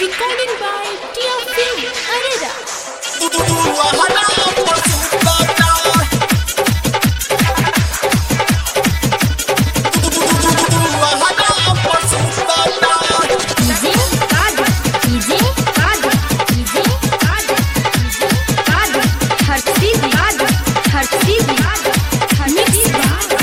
Recording by Tia Film Arera. DJ Kadir, DJ Kadir, DJ Kadir, DJ Kadir, हर चीज Kadir, हर चीज Kadir, हर चीज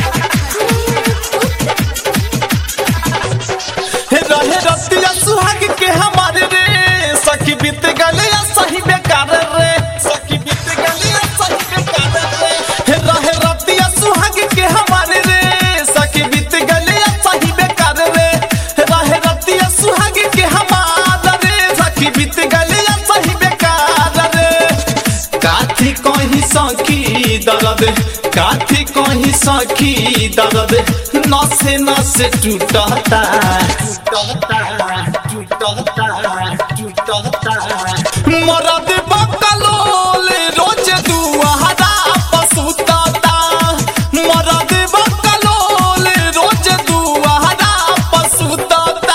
रहे रतिया सुहाग के हमारे रे सखी बीत गले या सही बेकार रे सखी बीत गले या सही बेकार रे हे रहे रतिया सुहाग के हमारे रे सखी बीत गले या सही बेकार रे हे रहे रतिया सुहाग के हमारा रे सखी बीत गले या सही बेकार रे काथी कहीं सखी दर्द काथी कहीं सखी दर्द नसे नसे टूटता टूटता टूटता टूटता मरद बकलोल रोज दुआरा पसुतता मरद बकलोल रोज दुआरा पसुतता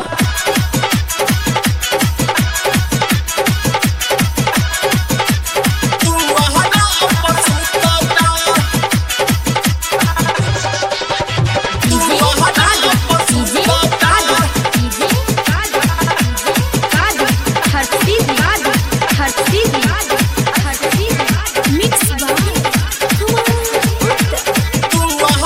दुआरा पसुतता DJ Kadir, DJ Kadir, DJ Kadir, DJ Kadir, हर चीज Kadir, हर चीज Kadir, हर चीज Mix by Kumar Gupta.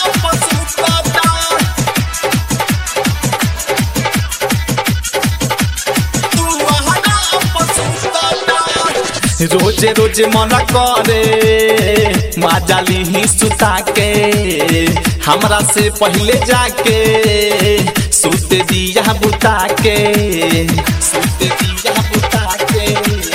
रोजे रोजे मना करे माजाली ही सुता के हमरा से पहले जाके सुत दिया बुता के सुत दिया बुता के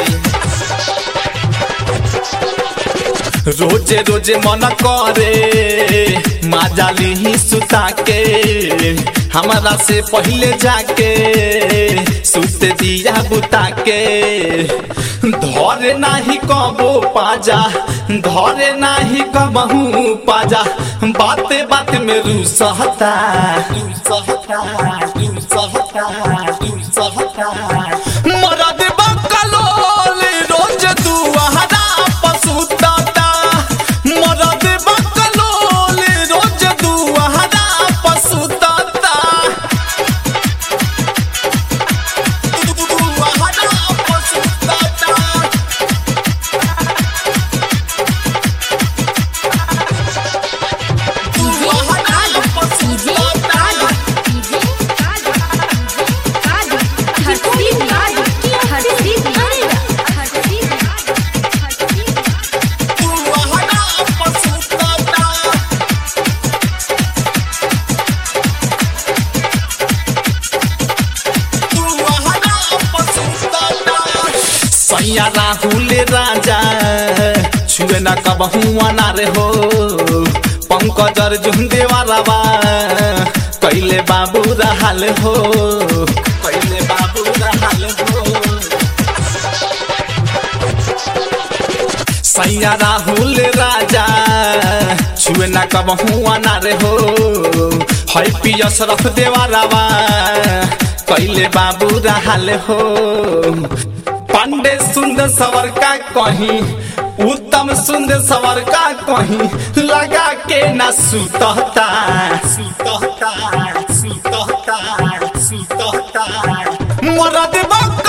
रोजे रोजे मन करे माजाली ही सुता के हमारा से पहले जाके सुत दिया बुता के धरे नाही कबो पाजा धरे नाही कबहू पाजा बाते बात में रूसहता रूसहता रूसहता रूसहता मरद बकलोल रोज दुआरा पसुतता मरद बकलोल रोज दुआरा पसुतता दुआरा पसुतता DJ Kadir, DJ Kadir, DJ Kadir, DJ Kadir, हर चीज Kadir, हर चीज Arera, हर चीज Kadir, हर चीज दुआरा पसुतता सैया राहुल राजा छुए न कबहू अनार हो पंकज अर्जुन देवारावा कैले बाबू रहल हो कैले बाबू रहल हो सैया राहुल राजा छुए न कबहू अनार हो है पियस रख देवारावा कैले बाबू रहल हो पांडे सुंदर सवर का कहीं उत्तम सुंदर सवर का कहीं लगा के न सुतता सुतता सुतता सुतता मरद बक